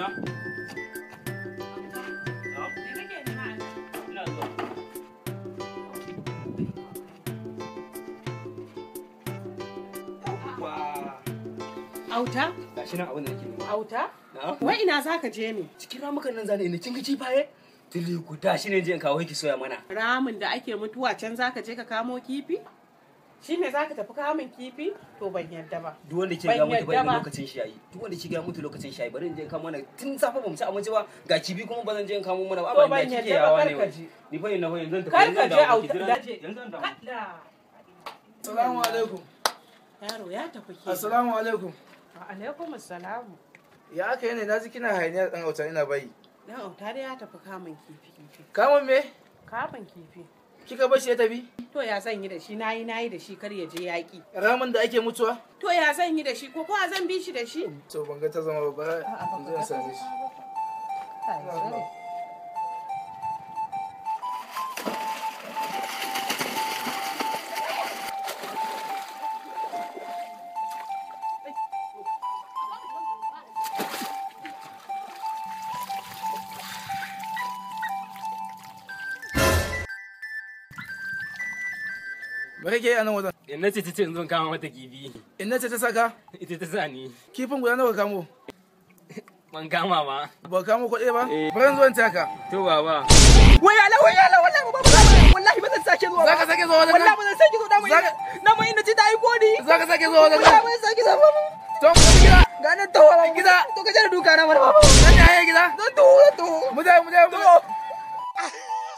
Auta? Ina zuwa. Auta? Gashi nan abin da nake nema. Auta? Na'am. Wai ina za ka je ne? Cikin ramukan nan zane ina kin ga kifaye? Tili guda shi ne je in kawo ki soya mana. Ramin da ake mutuwa can za ka je ka kamo kifi? Shi ne za ka tafi kamun kifi? To ban yadda ba. Duk wanda ke Ban ga mutu yadda bai ba. lokacin shi yayi. Duk wanda ke ga mutu lokacin shi yayi bari in je in kamo mana tun safe ba mu ci abinci ba ga kibi kuma ba zan je in kamo mana ba To abin ban da kike yadda ba, yawa kar ne. ka wai. je. Ni fa ina fa yanzu zan tafi Kar yanzu ka zan je dawo, auta. ki jira ni. Yanzu zan dawo. Kada. Assalamu alaikum. Yaro ya tafi ke. Assalamu alaikum. Alaikum assalamu. Ya aka yi ne na ji kina hayaniyar dan auta ina bayi. Dan auta dai ya tafi kamun kifi. kifi. Kamun me? Kamun kifi. Kika bar shi ya tafi? To ya zan yi da shi nayi nayi da shi kar ya je yaƙi. Ramin da ake mutuwa? To ya zan yi da shi ko kowa zan bi shi da shi? To ban ga ta zama ba ba A'a, in zo in same shi. Me kake yi a nan wajen? Inna ce ta ce in zo in kama mata kifi. Inna ce ta saka? Ita ta sa ni. Kifin guda nawa ka kamo? Ban kama ba. Ba ka kamo kuɗi ba? Eh. Bari in zo in taka. To baba. Wai ala wai ala wallahi ba wallahi ba zan sake zuwa. Za ka sake zuwa wajen Wallahi nan? ba zan sake zuwa na Zaka- mai na mai ina ci ta aiko ni. Za ka sake zuwa wajen Wallahi nan? ba zan sake zuwa ba. To mu tafi gida. Ga nan to Gida. To ka jira duka na mana baba. Nan ne hanyar gida? Zan to zan to. Mu je mu je mu je.